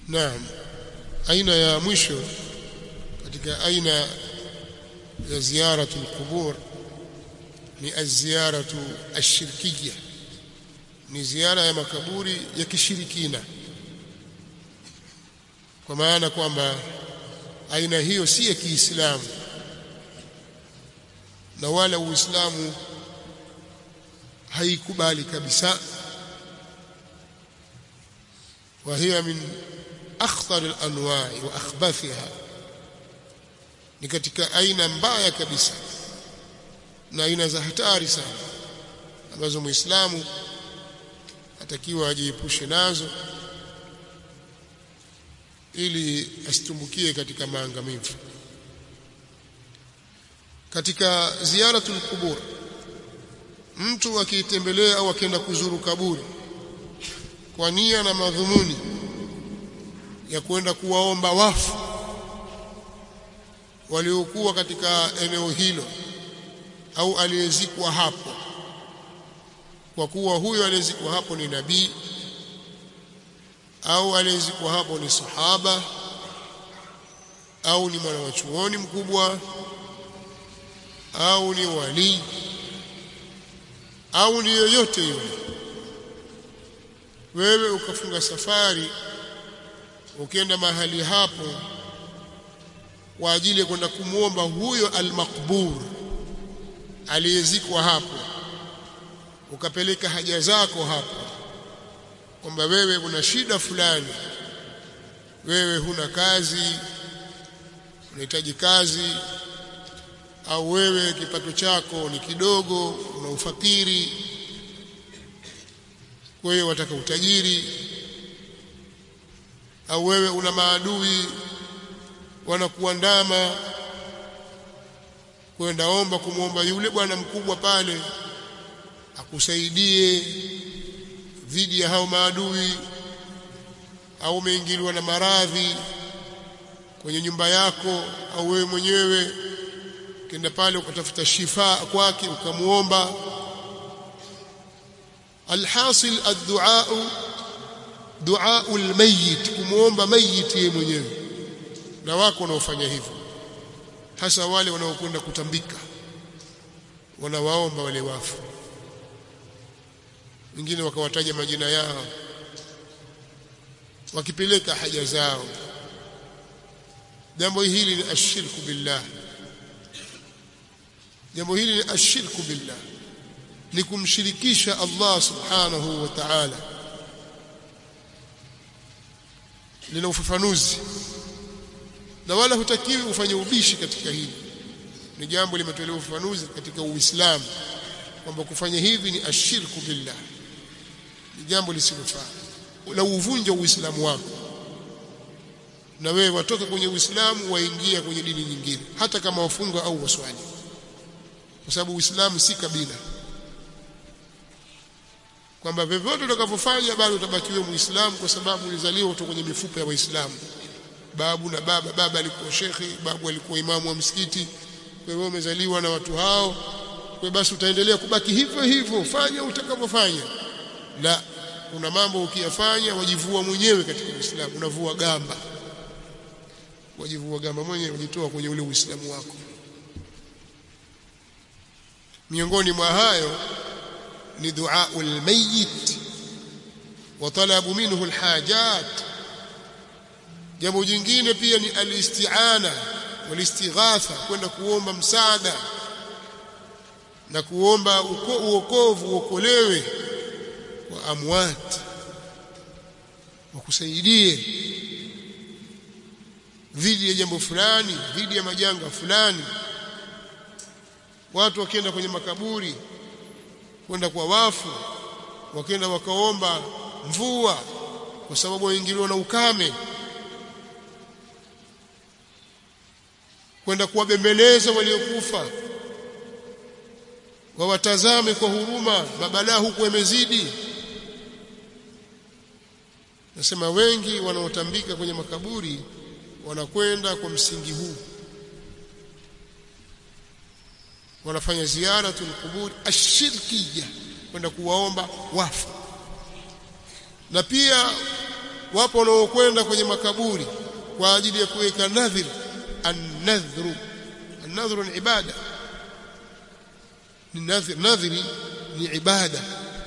naam aina ya mwisho katika aina ya ziyaratu alqubur ni aziyaratu ashirkiyya ni ziara ya makaburi ya kishirikina kwa maana kwamba aina hiyo si ya Kiislamu na wala Uislamu haikubali kabisa وهي من أخطر الأنواع وأخبثها ni katika aina mbaya kabisa na aina za hatari sana ambazo muislamu atakiwa ajiepushe nazo ili asitumbukie katika maangamivu katika ziyaratul kubur mtu akitembelea au akienda kuzuru kaburi kwa nia na madhumuni ya kwenda kuwaomba wafu waliokuwa katika eneo hilo au aliyezikwa hapo kwa kuwa huyo aliyezikwa hapo ni nabii au aliyezikwa hapo ni sahaba au ni mwana wa chuoni mkubwa au ni wali au ni yoyote yule wewe ukafunga safari ukienda mahali hapo kwa ajili ya kwenda kumwomba huyo almaqbur aliyezikwa hapo ukapeleka haja zako hapo kwamba wewe una shida fulani wewe huna kazi unahitaji kazi au wewe kipato chako ni kidogo una ufakiri kwa hiyo wataka utajiri au wewe una maadui wanakuandama kwenda omba kumwomba yule bwana mkubwa pale akusaidie dhidi ya hao maadui au umeingiliwa na maradhi kwenye nyumba yako au wewe mwenyewe kenda pale ukatafuta shifa kwake ukamuomba alhasil addu'a du'a almayyit kumuomba mayit yeye mwenyewe na wako wanaofanya hivyo hasa wale wanaokwenda kutambika wanawaomba wale wafu wengine wakawataja majina yao wakipeleka haja zao jambo hili ni ashirku billah jambo hili ni ashirku billah ni kumshirikisha Allah subhanahu wa ta'ala lina ufafanuzi na wala hutakiwi ufanye ubishi katika hili ni jambo limetolewa ufafanuzi katika Uislamu kwamba kufanya hivi ni ashirku billah ni jambo lisilofaa la uvunja Uislamu wako na wewe watoka kwenye Uislamu waingia kwenye dini nyingine hata kama wafunga au waswali kwa sababu Uislamu si kabila kwamba vyovyote utakavyofanya bado utabakiwa Muislamu kwa sababu ulizaliwa kutoka kwenye mifupa ya Waislamu babu na baba baba alikuwa shekhi babu alikuwa imamu wa msikiti kwa hiyo umezaliwa na watu hao kwa basi utaendelea kubaki hivyo hivyo fanya utakavyofanya la kuna mambo ukiyafanya wajivua mwenyewe katika Uislamu unavua gamba wajivua gamba mwenyewe wajitoa kwenye ule Uislamu wako miongoni mwa hayo ni dua almayyit wa talabu minhu alhajat jambo jingine pia ni alisti'ana walistighatha kwenda kuomba msaada na kuomba uokovu uokolewe wa amwat wakusaidie dhidi ya jambo fulani dhidi ya majanga fulani watu wakienda kwenye makaburi kwenda kwa wafu wakienda wakaomba mvua kwa sababu waingiliwa na ukame kwenda kuwabembeleza waliokufa wawatazame kwa huruma mabalaa huku yamezidi nasema wengi wanaotambika kwenye makaburi wanakwenda kwa msingi huu wanafanya ziyaratul qubur ashirkiyya kwenda kuwaomba wafu na pia wapo wanaokwenda kwenye makaburi kwa ajili ya kuweka nadhir an-nadhru an-nadhru ni ibada ni nadhir nadhiri ni ibada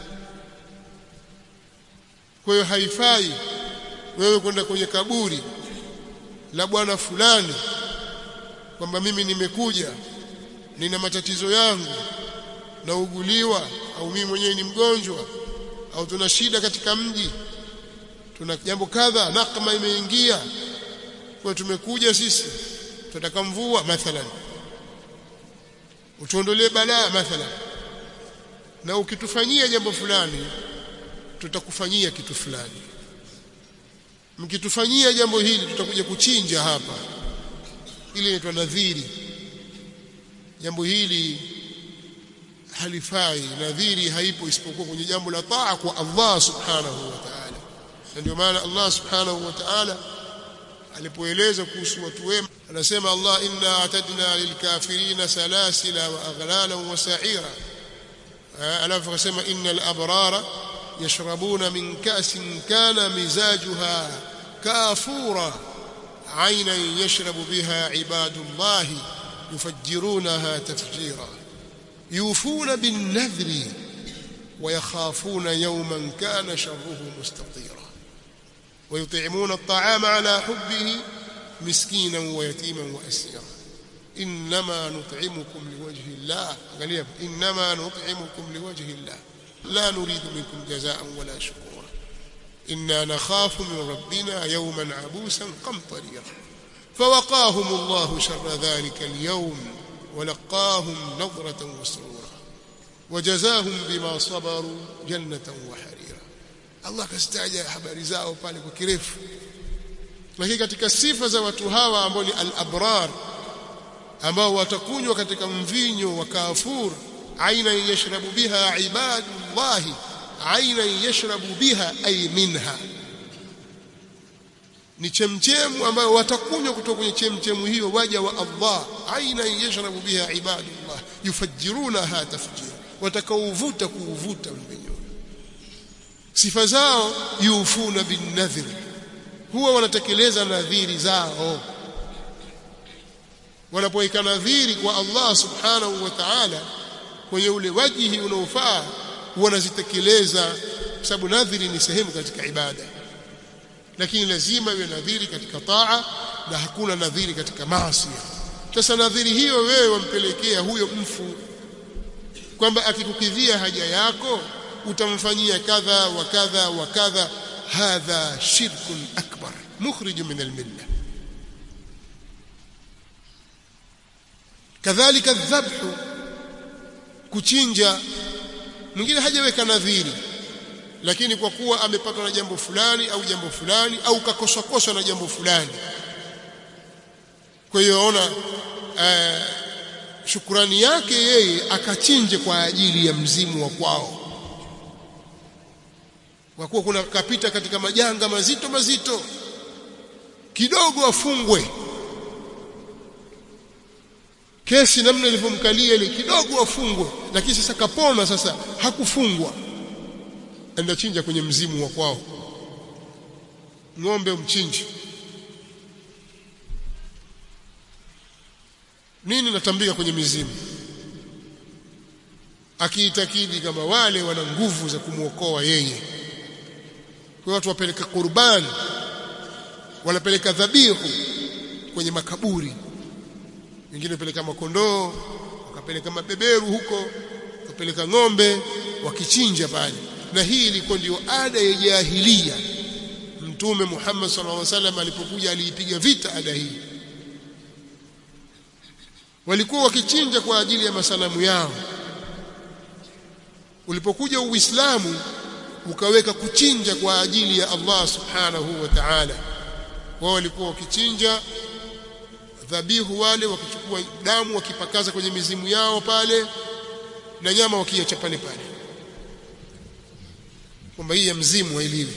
kwa hiyo haifai wewe kwenda kwenye kaburi la bwana fulani kwamba mimi nimekuja nina matatizo yangu nauguliwa au mimi mwenyewe ni mgonjwa au tuna shida katika mji tuna jambo kadha nakma imeingia kwa tumekuja sisi tunataka mvua mathalan utuondolee balaa mathalan na ukitufanyia jambo fulani tutakufanyia kitu fulani mkitufanyia jambo hili tutakuja kuchinja hapa ili inaitwa nadhiri jambo hili halifai nadhiri haipo isipokuwa kwenye jambo la taa kwa Allah subhanahu wa ta'ala na ndio maana Allah subhanahu wa ta'ala alipoeleza kuhusu watu wema anasema Allah inna atadna lilkafirina salasila wa aghlala wa sa'ira alafu akasema innal abrara yashrabuna min ka'sin kana mizajuha kafura عينا يشرب بها عباد الله يفجرونها تفجيرا يوفون بالنذر ويخافون يوما كان شره مستطيرا ويطعمون الطعام على حبه مسكينا ويتيما واسيرا انما نطعمكم لوجه الله قال انما نطعمكم لوجه الله لا نريد منكم جزاء ولا شكورا إنا نخاف من ربنا يوما عبوسا قمطريرا فوقاهم الله شر ذلك اليوم ولقاهم نظرة وسرورا وجزاهم بما صبروا جنة وحريرا الله كستاجا habari zao pale kwa kirefu lakini katika sifa za watu hawa ambao ni al-abrar ambao watakunywa katika mvinyo wa kafur aina yashrabu biha ibadullahi aina yashrabu biha ay minha ni chemchemu ambayo watakunywa kutoka kwenye chemchemu hiyo waja wa Allah aina yashrabu biha ibadullah yufajjirunaha tafjira watakaovuta kuuvuta mvinyo sifa zao yufuna bin nadhir huwa wanatekeleza nadhiri zao wanapoweka nadhiri kwa Allah subhanahu wa ta'ala kwenye ule wajihi unaofaa wanazitekeleza kwa sababu nadhiri ni sehemu katika ibada lakini lazima iwe nadhiri katika taa na hakuna nadhiri katika maasi sasa nadhiri hiyo wewe wampelekea huyo mfu kwamba akikukidhia haja yako utamfanyia kadha wa kadha wa kadha hadha shirkun akbar mukhrij min almilla kadhalika dhabhu kuchinja mwingine hajaweka nadhiri lakini kwa kuwa amepatwa na jambo fulani au jambo fulani au kakoswa koswa na jambo fulani kwa hiyo ona uh, shukrani yake yeye akachinje kwa ajili ya mzimu wa kwao kwa kuwa kuna kapita katika majanga mazito mazito kidogo afungwe kesi namna ilivyomkalia ile kidogo afungwe lakini sasa kapona sasa hakufungwa anachinja kwenye mzimu wa kwao ng'ombe mchinji nini natambika kwenye mizimu akiitakidi kama wale wana nguvu za kumwokoa yeye kwa watu wapeleka qurbani wanapeleka dhabihu kwenye makaburi wengine peleka makondoo wakapeleka mabeberu huko wakapeleka ng'ombe wakichinja pale na hii ilikuwa ndio ada ya jahilia mtume Muhammad sallallahu alaihi wasallam alipokuja aliipiga vita ada hii walikuwa wakichinja kwa ajili ya masanamu yao ulipokuja uislamu ukaweka kuchinja kwa ajili ya Allah subhanahu wa ta'ala wao walikuwa wakichinja dhabihu wale wakichukua damu wakipakaza kwenye mizimu yao pale na nyama wakiacha pale pale kwamba hii ya mzimu hailiwi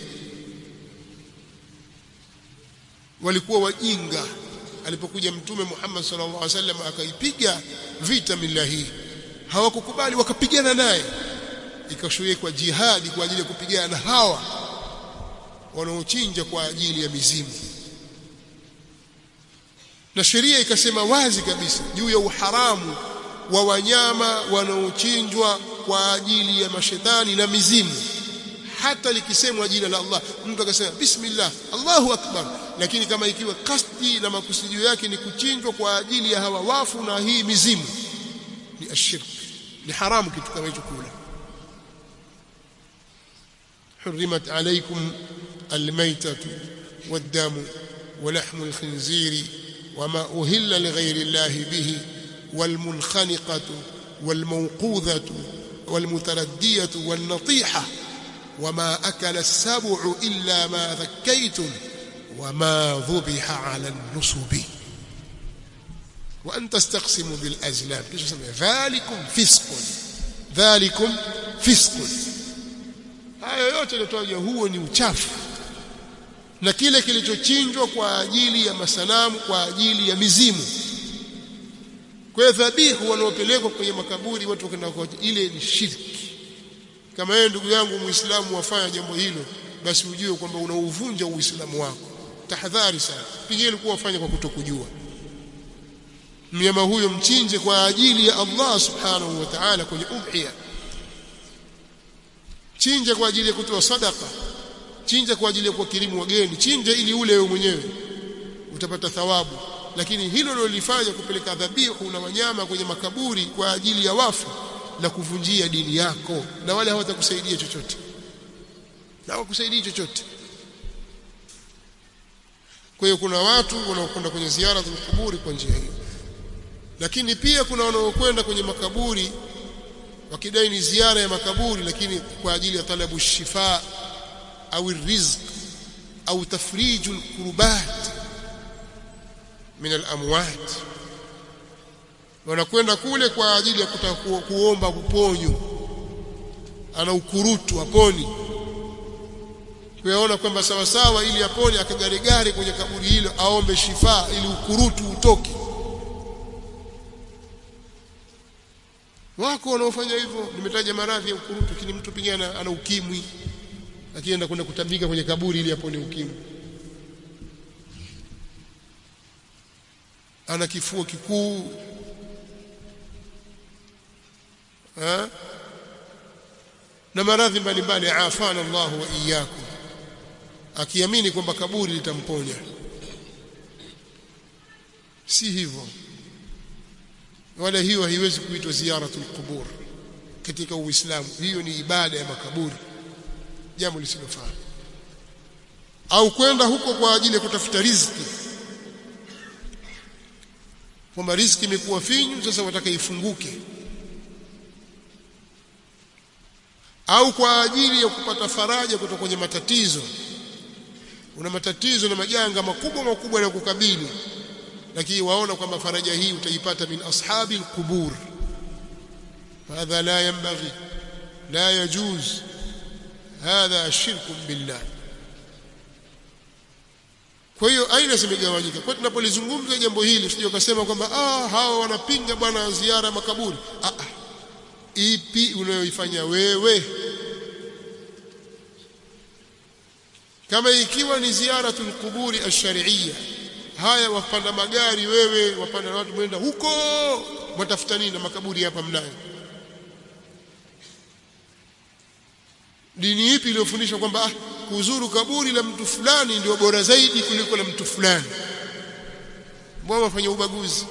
walikuwa wajinga alipokuja mtume Muhammad sallallahu alaihi wasallam akaipiga vita mila hii hawakukubali wakapigana naye ikashuye kwa jihadi kwa ajili ya kupigana na hawa wanaochinja kwa ajili ya mizimu na sheria ikasema wazi kabisa juu ya uharamu wa wanyama wanaochinjwa kwa ajili ya mashetani na mizimu hata likisemwa jina la Allah mtu akasema bismillah Allahu akbar lakini kama ikiwa kasdi na makusudio yake ni kuchinjwa kwa ajili ya hawa wafu na hii mizimu ni ashirk ni haramu kitu kama hicho kula حرمت عليكم الميتة والدم ولحم الخنزير وما أهل لغير الله به والمنخنقة والموقوذة والمتردية والنطيحة وما أكل السبع إلا ما ذكيتم وما ذبح على النصب وأن تستقسموا بالأزلام ذلكم فسق ذلكم فسق haya yote yaliyotajwa huo ni uchafu na kile kilichochinjwa kwa ajili ya masanamu kwa ajili ya mizimu kwa hiyo dhabihu wanaopelekwa kwenye makaburi watu wakaenda kwa ile ni shirki kama yeye ndugu yangu muislamu wafanya jambo hilo basi ujue kwamba unauvunja uislamu wako tahadhari sana pengine ilikuwa wafanya kwa kutokujua mnyama huyo mchinje kwa ajili ya Allah subhanahu wa ta'ala kwenye udhiya chinja kwa ajili ya kutoa sadaka chinja kwa ajili ya kuwakirimu wageni chinja ili ule wewe mwenyewe utapata thawabu lakini hilo lolifanya kupeleka dhabihu na wanyama kwenye makaburi kwa ajili ya wafu na kuvunjia dini yako na wale hawatakusaidia chochote na hawakusaidii chochote kwa hiyo kuna watu wanaokwenda kwenye ziara za makaburi kwa njia hiyo lakini pia kuna wanaokwenda kwenye makaburi wakidai ni ziara ya makaburi lakini kwa ajili ya talabu shifa au rizq au tafriju alkurbat min alamwat wanakwenda kule kwa ajili ya kutaka kuomba kuponyo ana ukurutu aponi kuyaona kwamba sawa sawa ili apone akagaregare kwenye kaburi hilo aombe shifa ili ukurutu utoke wako wanaofanya hivyo nimetaja maradhi ya ukurutu lakini mtu pengine ana ukimwi akienda kwenda kutabika kwenye kaburi ili apone ukimwi ana kifua kikuu ha? na maradhi mbalimbali afana Allah wa iyyakum akiamini kwamba kaburi litamponya si hivyo wala hiyo haiwezi kuitwa ziyaratul qubur katika uislamu hiyo ni ibada ya makaburi jambo lisilofaa au kwenda huko kwa ajili ya kutafuta riziki kwamba riziki imekuwa finyu sasa wataka ifunguke au kwa ajili ya kupata faraja kutoka kwenye matatizo una matatizo na majanga makubwa makubwa ya kukabili lakini waona kwamba faraja hii utaipata min ashabi alqubur hadha la yanbaghi la yajuz hadha shirku billah kwa hiyo aina zimegawanyika kwa tunapolizungumza jambo hili usije ukasema kwamba ah hawa wanapinga bwana ziara makaburi ah, ah ipi unayoifanya wewe kama ikiwa ni ziyaratul quburi ash-shar'iyya haya wapanda magari wewe wapanda watu mwenda huko mwatafuta nini na makaburi hapa mnayo dini ipi iliyofundisha kwamba ah, kuzuru kaburi la mtu fulani ndio bora zaidi kuliko la mtu fulani mbona wafanya ubaguzi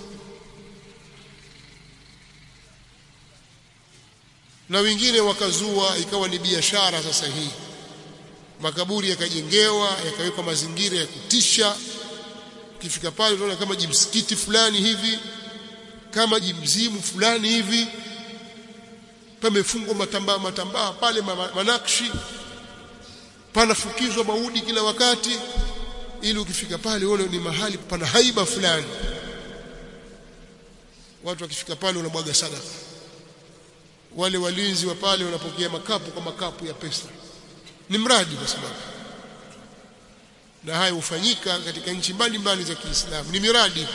na wengine wakazua ikawa ni biashara sasa hii makaburi yakajengewa yakawekwa mazingira ya kutisha ukifika pale unaona kama jimsikiti fulani hivi kama jimzimu fulani hivi pamefungwa matambaa matambaa pale manakshi panafukizwa maudi kila wakati ili ukifika pale uone ni mahali pana haiba fulani watu wakifika pale wanabwaga sadaka wale walinzi wa pale wanapokea makapu kwa makapu ya pesa ni mradi kwa sababu na haya hufanyika katika nchi mbalimbali za Kiislamu ni miradi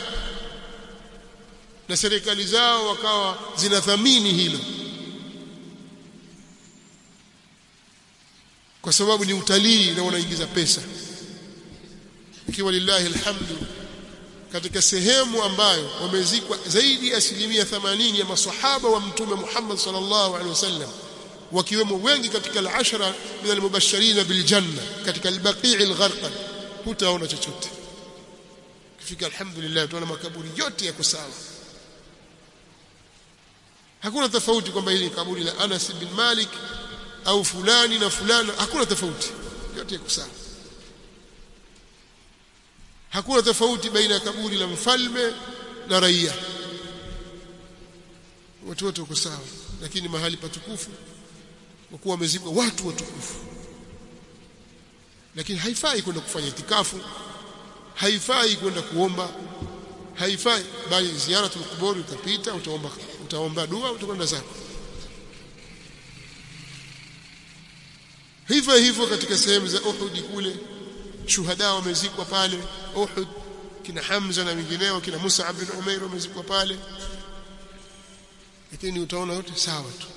na serikali zao wakawa zinathamini hilo kwa sababu ni utalii na unaingiza pesa ikiwa lillahi alhamdu katika sehemu ambayo wamezikwa zaidi ya asilimia 80 ya masahaba wa mtume Muhammad sallallahu alaihi wasallam wakiwemo wengi katika al-ashara min al-mubashirin bil janna katika al-baqi' al-gharqad hutaona chochote kifika alhamdulillah tunaona makaburi yote yako sawa hakuna tofauti kwamba hili kaburi la Anas bin Malik au fulani na fulani hakuna tofauti yote yako sawa hakuna tofauti baina ya kaburi la mfalme na raia watu wote wako sawa lakini mahali patukufu kwa kuwa wamezikwa watu watukufu lakini haifai kwenda kufanya itikafu haifai kwenda kuomba haifai bali ziaratul kuburi utapita utaomba utaomba dua utakwenda zako hivyo hivyo katika sehemu za Uhud kule shuhada wamezikwa pale Uhud kina Hamza na wengineo kina Musa bin Umair wamezikwa pale lakini utaona yote sawa tu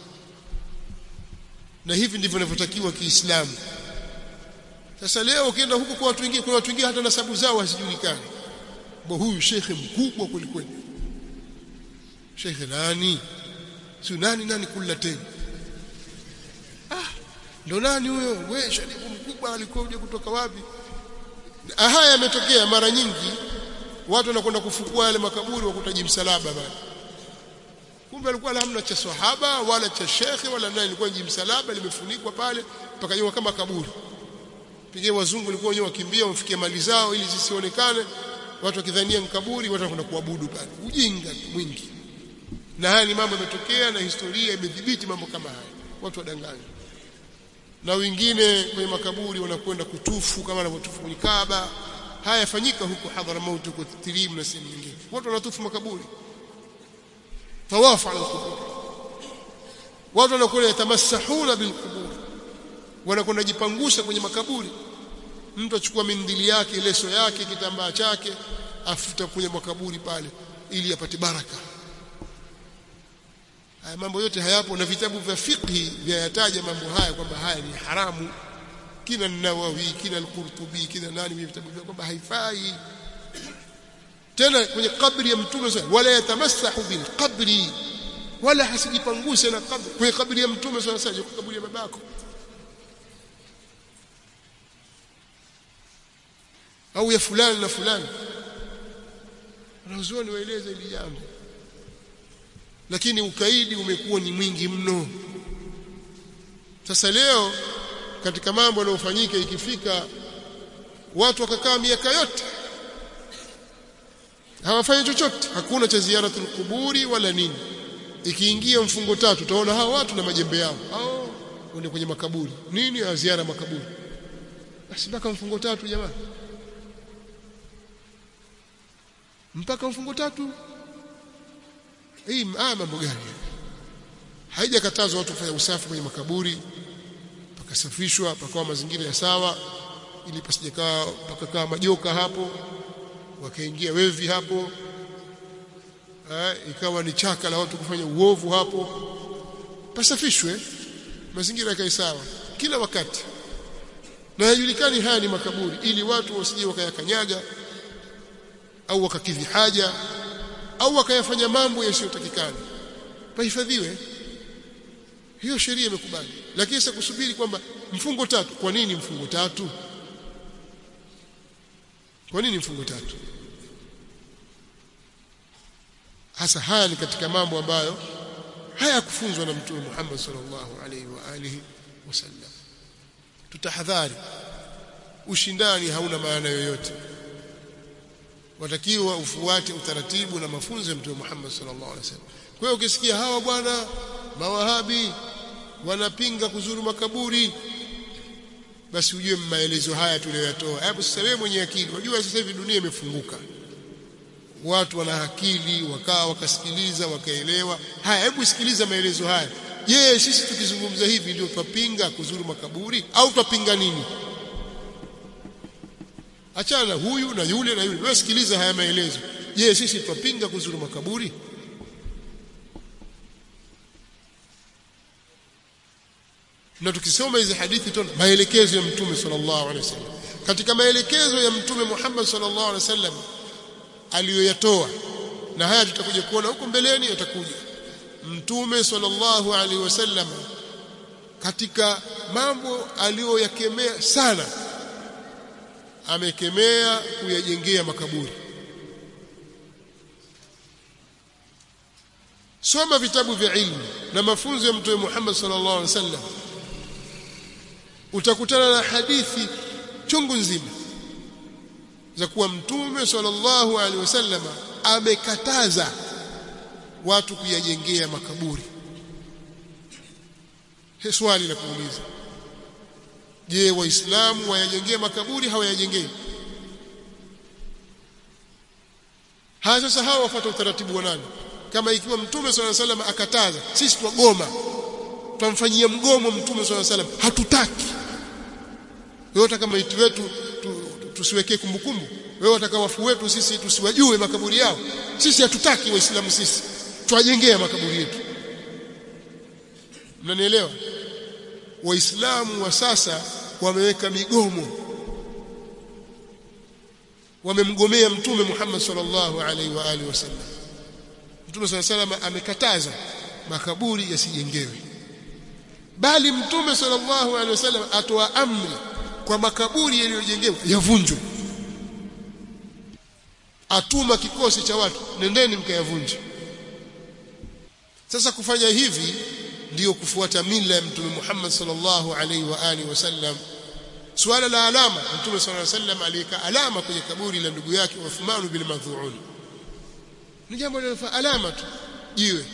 na hivi ndivyo inavyotakiwa Kiislamu sasa leo ukienda huko kwa watu wengine kuna watu wengine hata nasabu zao hazijulikani bo huyu shekhe mkubwa kulikweli shekhe nani si nani nani kula tena ah ndo nani huyo wewe sharifu mkubwa alikuwa uje kutoka wapi haya yametokea mara nyingi watu wanakwenda kufukua yale makaburi wakutaji msalaba bali kumbe alikuwa hamna cha sahaba wala cha shekhe wala nani ilikuwa ni msalaba limefunikwa pale mpaka kama kaburi pige wazungu walikuwa wenyewe wakimbia wafikie mali zao ili zisionekane watu wakidhania mkaburi watu wanakwenda kuabudu pale ujinga mwingi na haya ni mambo yametokea na historia imedhibiti mambo kama haya watu wadanganya na wengine kwenye makaburi wanakwenda kutufu kama wanavyotufu kwenye Kaaba haya yafanyika huko Hadhramaut huko Tirim na sehemu nyingine watu wanatufu makaburi tawafu ala kubur watu wanakwenda yatamassahuna bilqubur wanakwenda jipangusha kwenye makaburi mtu achukua mindili yake leso yake kitambaa chake afuta kwenye makaburi pale ili apate baraka haya mambo yote hayapo na vitabu vya fiqhi vyayataja mambo haya kwamba haya ni haramu kina Nawawi kina al-Qurtubi kina nani vya vitabu vyao kwamba haifai tena kwenye kabri ya mtume wala yatamassahu bil qabri wala hasijipanguse na kabri kwenye kabri ya mtume sasa kaburi ya babako au ya fulani na fulani wanazuoni waeleza hili jambo lakini ukaidi umekuwa ni mwingi mno sasa leo katika mambo yanayofanyika ikifika watu wakakaa miaka yote hawafanyi chochote hakuna cha ziaratul kuburi wala nini ikiingia mfungo tatu utaona hao watu na majembe yao hao wende kwenye makaburi nini ya ziara makaburi basi mpaka mfungo tatu jamani mpaka mfungo tatu hii haya mambo gani haijakatazwa watu kufanya usafi kwenye makaburi pakasafishwa pakawa mazingira ya sawa ili pasijakaa pakakaa majoka hapo wakaingia wevi hapo ha, ikawa ni chaka la watu kufanya uovu hapo pasafishwe mazingira yakae sawa kila wakati na hajulikani haya ni makaburi ili watu wasije wakayakanyaga au wakakidhi haja au wakayafanya mambo yasiyotakikana pahifadhiwe hiyo sheria imekubali lakini sasa kusubiri kwamba mfungo tatu kwa nini mfungo tatu kwa nini mfungo tatu hasa haya ni katika mambo ambayo hayakufunzwa na mtume Muhammad sallallahu alaihi wa alihi wasallam tutahadhari ushindani hauna maana yoyote watakiwa ufuate utaratibu na mafunzo ya mtume Muhammad sallallahu alaihi wasallam kwa hiyo ukisikia hawa bwana mawahabi wanapinga kuzuru makaburi basi ujue maelezo haya tuliyoyatoa hebu sasa wewe mwenye akili unajua sasa hivi dunia imefunguka watu wana akili wakaa wakasikiliza wakaelewa haya hebu sikiliza maelezo haya je sisi tukizungumza hivi ndio twapinga kuzuru makaburi au twapinga nini achana huyu na yule na yule wewe sikiliza haya maelezo je sisi twapinga kuzuru makaburi na tukisoma hizi hadithi tuna maelekezo ya mtume sallallahu alaihi wasallam katika maelekezo ya mtume Muhammad sallallahu alaihi wasallam aliyoyatoa na haya tutakuja kuona huko mbeleni yatakuja mtume sallallahu alaihi wasallam katika mambo aliyoyakemea sana amekemea kuyajengea makaburi soma vitabu vya ilmu na mafunzo ya mtume Muhammad sallallahu alaihi wasallam utakutana na hadithi chungu nzima za kuwa mtume sallallahu alaihi wasallam amekataza watu kuyajengea makaburi He swali la kuuliza je waislamu wayajengea makaburi hawayajengei haya sasa hawa wafuata utaratibu wa nani kama ikiwa mtume swalla salam akataza sisi twagoma twamfanyia mgomo mtume swalla salam hatutaki yote kama itu wetu tusiwekee kumbukumbu wewe wataka wafu wetu sisi tusiwajue makaburi yao sisi hatutaki waislamu sisi twajengea makaburi yetu mnanielewa waislamu wa sasa wameweka migomo wamemgomea mtume Muhammad sallallahu alaihi wa alihi wasallam mtume sallallahu alaihi wasallam amekataza makaburi yasijengewe bali mtume sallallahu alaihi wasallam atoa amri kwa makaburi yaliyojengewa yavunjwe atuma kikosi cha watu nendeni mkayavunje sasa kufanya hivi ndiyo kufuata mila ya mtume Muhammad sallallahu alaihi wa alihi wasallam suala la alama mtume sallallahu alaihi wasallam aliweka alama kwenye kaburi la ndugu yake Uthman bin Madhuun ni jambo linalofaa alama tu jiwe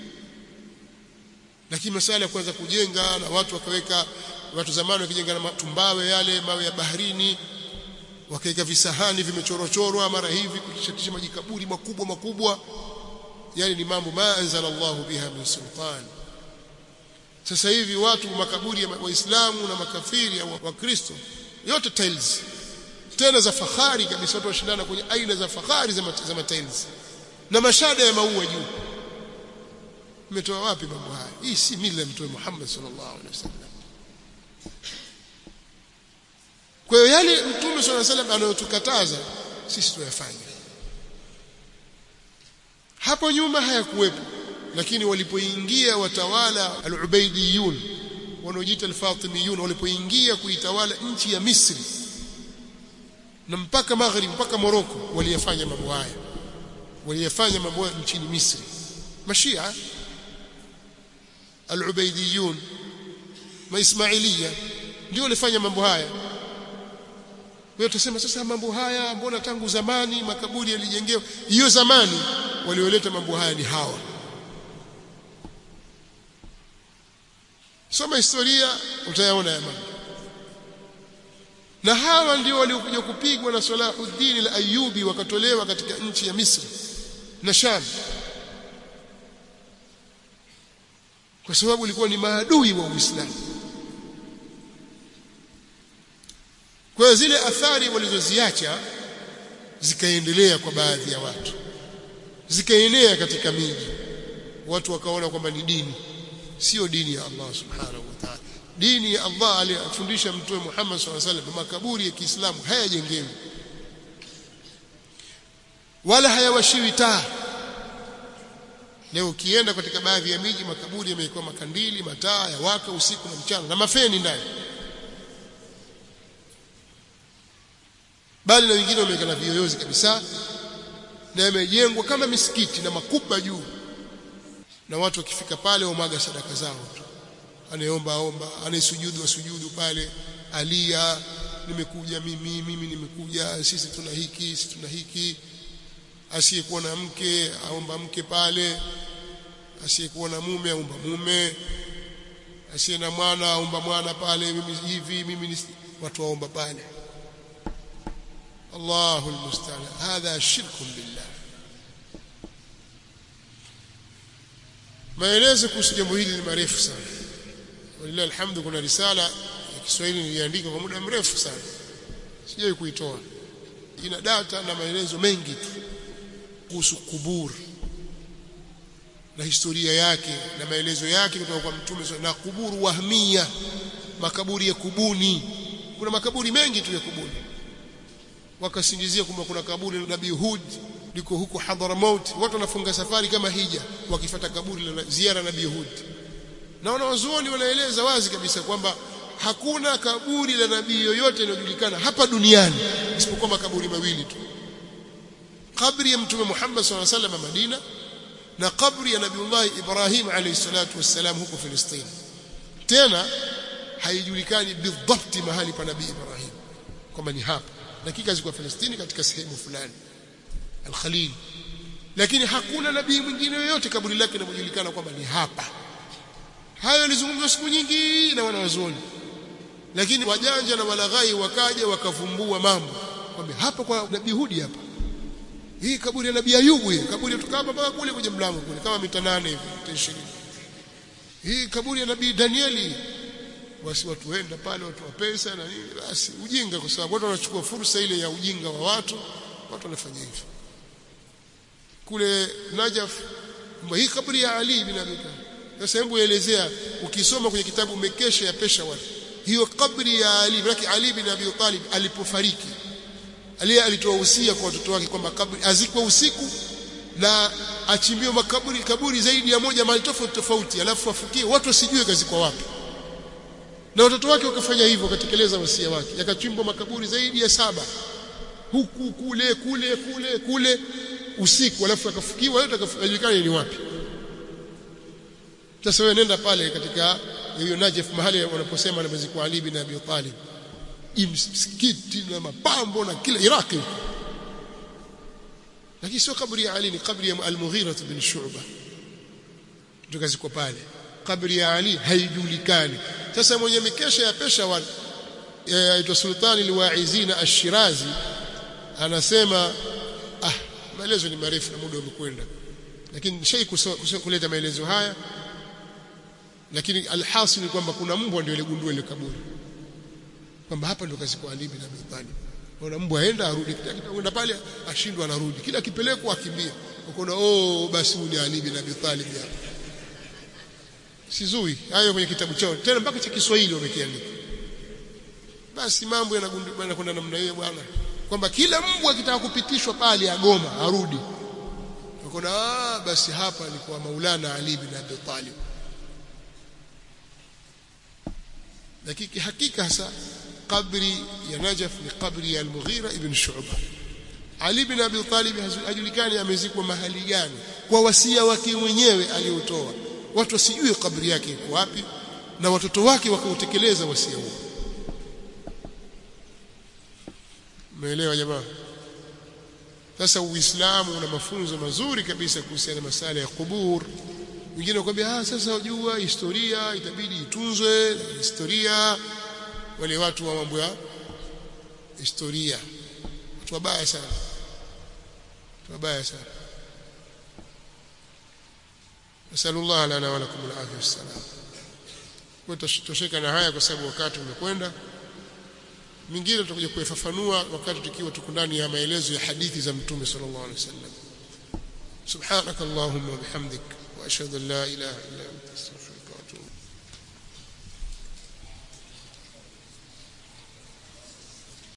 lakini masala ya kuanza kujenga na watu wakaweka watu zamani wakijenga na matumbawe yale mawe ya baharini wakaweka visahani vimechorochorwa mara hivi kutishatisha majikaburi makubwa makubwa yale ni mambo ma anzala Allahu biha min sultan sasa hivi watu makaburi ya waislamu na makafiri ya wakristo yote tiles tena za fahari kabisa watu washindana kwenye aina za fahari za, za matiles na mashada ya maua juu umetoa wapi mambo haya hii si mila ya mtume Muhammad sallallahu alaihi wasallam kwa hiyo yale mtume sallallahu alaihi wasallam anayotukataza sisi tuyafanye hapo nyuma hayakuwepo lakini walipoingia watawala al-Ubaidiyun wanaojiita al-Fatimiyun walipoingia kuitawala nchi ya Misri na mpaka Maghrib mpaka Morocco waliyafanya mambo haya waliyafanya mambo haya nchini Misri mashia al-Ubaidiyun maismailia ndio walifanya mambo haya wewe utasema sasa mambo haya mbona tangu zamani makaburi yalijengewa hiyo zamani walioleta mambo haya ni hawa soma historia utayaona ya mambo na hawa ndio waliokuja kupigwa na Salahuddin al-Ayyubi wakatolewa katika nchi ya Misri na Sham kwa sababu walikuwa ni maadui wa Uislamu kwa hiyo zile athari walizoziacha zikaendelea kwa baadhi ya watu zikaenea katika miji watu wakaona kwamba ni dini sio dini ya Allah subhanahu wa ta'ala dini ya Allah aliyofundisha mtume Muhammad sallallahu alaihi wasallam makaburi ya Kiislamu hayajengewi wala hayawashiwi taa leo ukienda katika baadhi ya miji makaburi yamekuwa makandili mataa ya waka usiku na mchana na mafeni ndani bali na wengine wameweka na viyoyozi kabisa na yamejengwa kama misikiti na makuba juu na watu wakifika pale wamwaga sadaka zao tu anayeomba omba anayesujudu asujudu pale alia nimekuja mimi mimi nimekuja sisi tuna hiki sisi tuna hiki asiyekuwa na mke aomba mke pale asiyekuwa na mume aomba mume asiye na mwana aomba mwana pale mimi hivi mimi ni watu waomba pale Allahu almusta'an hadha shirkun billah maelezo kuhusu jambo hili ni marefu sana walillahi alhamdu kuna risala ya Kiswahili niliandika kwa muda mrefu sana sijai kuitoa ina data na maelezo mengi tu kuhusu kuburi na historia yake na maelezo yake kutoka kwa mtume na kuburu wahmia makaburi ya kubuni kuna makaburi mengi tu ya kubuni wakasingizia kwamba kuna kaburi la Nabii Hud liko huko Hadramaut watu wanafunga safari kama hija wakifata kaburi la ziara Nabii Hud na wanawazuoni wanaeleza wazi kabisa kwamba hakuna kaburi la nabii yoyote linalojulikana hapa duniani isipokuwa makaburi mawili tu kabri ya mtume Muhammad sallallahu alaihi wasallam Madina na kabri ya Nabiullah Ibrahim alayhi salatu wassalam huko Palestina tena haijulikani bidhabti mahali pa nabii Ibrahim kwamba ni hapa dakika ziko Palestina katika sehemu fulani al-Khalil lakini hakuna nabii mwingine yoyote kaburi lake linalojulikana kwamba ni hapa hayo yalizungumzwa siku nyingi na wanawazuoni lakini wajanja na walaghai wakaja wakavumbua mambo kwamba hapa kwa nabii Hudi hapa hii kaburi ya nabii Ayubu hii kaburi tukaba mpaka kule kwenye mlango kule kama mita nane hivi mita 20 hii kaburi ya nabii Danieli basi watu wenda pale watu wa pesa na nini basi ujinga kwa sababu watu wanachukua fursa ile ya ujinga wa watu watu wanafanya hivyo kule Najaf kwamba hii kaburi ya Ali bin Abi Talib sasa hebu elezea ukisoma kwenye kitabu Mekesha ya Peshawar hiyo kabri ya Ali maana Ali bin Abi Talib alipofariki Ali alitoa usia kwa watoto wake kwamba kabri azikwe usiku na achimbiwe makaburi kaburi zaidi ya moja mahali tofauti tofauti alafu afukie watu wasijue kazikwa wapi na watoto wake wakafanya hivyo wakatekeleza wasia wake yakachimbwa makaburi zaidi ya saba huku kule kule kule kule usiku alafu akafukiwa yote akajulikana ni wapi sasa wewe nenda pale katika hiyo Najaf mahali wanaposema namezikwa Ali bin Abi Talib msikiti na mapambo na kila Iraki lakini sio kaburi ya Ali ni kaburi ya Al-Mughira bin Shu'ba tukazikwa pale kaburi ya Ali haijulikani sasa mwenye mikesha ya Peshawar aitwa Sultani al-Waizina Ash-Shirazi anasema ah maelezo ni marefu na muda umekwenda lakini shei kuleta maelezo haya lakini alhasil ni kwamba kuna mbwa ndio iligundua ile kaburi kwamba hapa ndio kazikwa Ali bin Abi Talib ona mbwa aenda arudi kitakwenda pale ashindwa anarudi kila kipelekwa akimbia ukaona oh basi ni Ali bin Abi Talib hapa sizui hayo kwenye kitabu chao tena mpaka cha Kiswahili wamekiandika basi mambo yanakwenda namna hiyo bwana kwamba kila mbwa akitaka kupitishwa pale agoma arudi ukaona ah basi hapa alikuwa Maulana Ali bin Abi Talib lakini hakika hasa kabri ya Najaf ni kabri ya Al-Mughira ibn Shu'ba Ali ibn Abi Talib hajulikani amezikwa mahali gani kwa wasia wake mwenyewe aliotoa watu wasijue kabri yake iko wapi na watoto wake wakautekeleza wasia huo umeelewa jamaa sasa uislamu una mafunzo mazuri kabisa kuhusiana na masala ya kubur wengine wakwambia ah sasa unajua historia itabidi itunzwe historia wale watu wa mambo ya historia watu wabaya sana watu wabaya sana nasallallahu lana wa lakum al-afiyah wassalam kwa tutosheka na haya kwa sababu wakati umekwenda mingine tutakuja kuifafanua wakati tukiwa tuko ndani ya maelezo ya hadithi za mtume sallallahu alaihi wasallam subhanakallahumma wa bihamdik wa ashhadu an la ilaha illa anta astaghfiruka